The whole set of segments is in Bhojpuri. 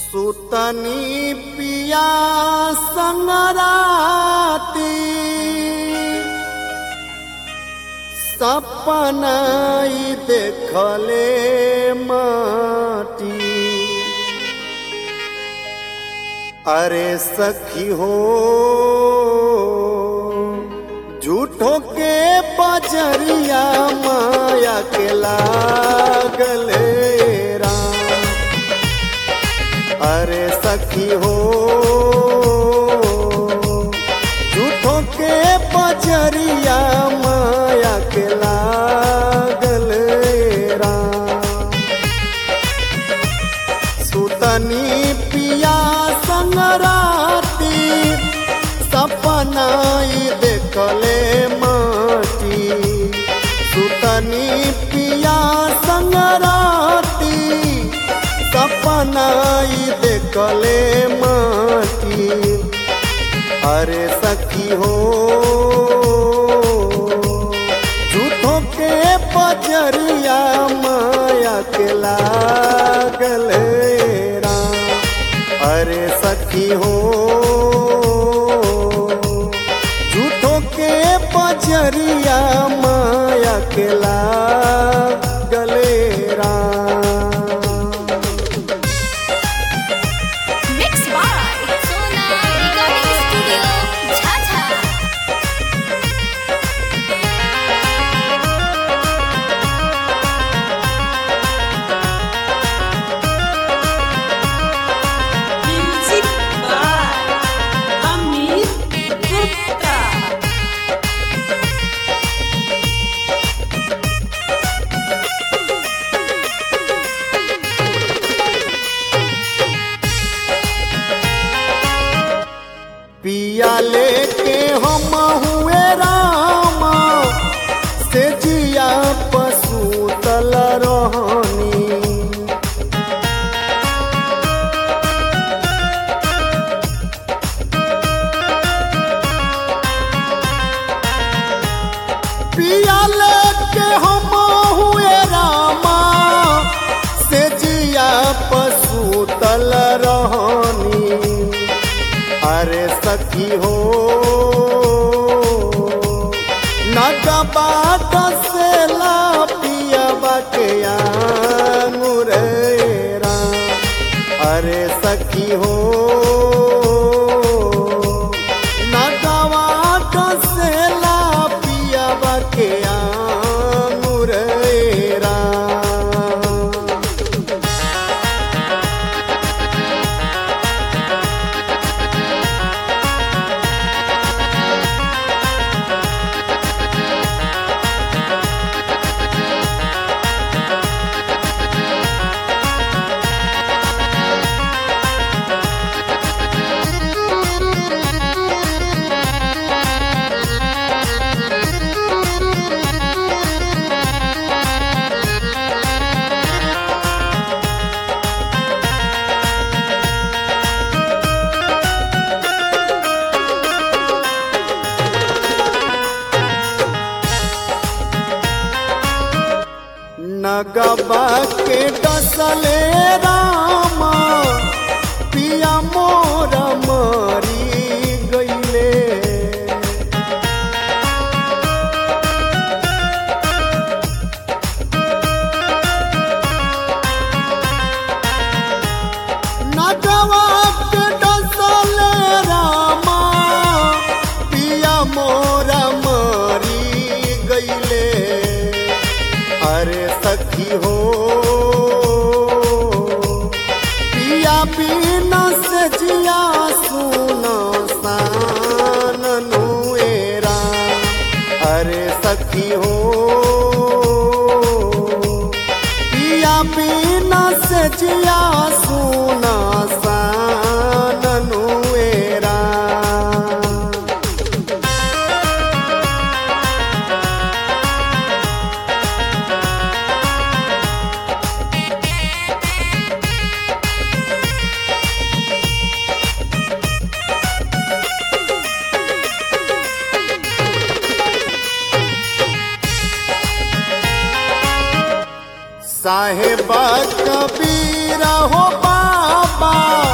सुतनी पिया संगराती सपनाई देखले माटी अरे सखी हो झूठो के बजरिया माया के लागले राम अरे सखी हो झूठो के बजरिया माया के लागल राम सुतनी पिया संगराती सपनाई देखले माटी सुतनी पिया संगराती सपनाई देखले माटी अरे सखी हो झूठो के पजरिया माया के लागल राम अरे सखी हो झूठो के पजरिया माया के लागल Ram Mixed by Sona Recording Studio, Chacha. Music by Amit Gupta. पिया लेके हम हुए रामा से जिया पशु तल रहनी पिया लेके हम हुए रामा से जिया पशु तल रहनी अरे सखी हो नगबा से पियबा के आंगुरेरा अरे सखी हो नगवा से पियबा के आंगुरेरा नगबा के डसले रामा पिया मोर मरी गईले नगवा के डसले रामा पिया मोर मरी गईले अरे सखी हो पिया बिना से जिया सुनो सानुएरा अरे सखी हो पिया बिना से जिया सुना सानुएरा साहेबा कबीरा हो बाबा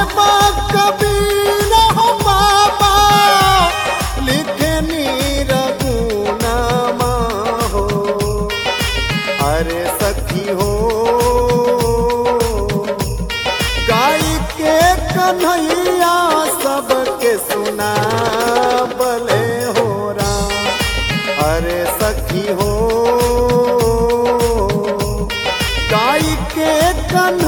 साहेबा कबीर हो बाबा लिखे नीर गुनामा हो अरे सखी हो गाय के कन्हैया सबके सुना बले हो राम अरे सखी हो गाय के कन्हैया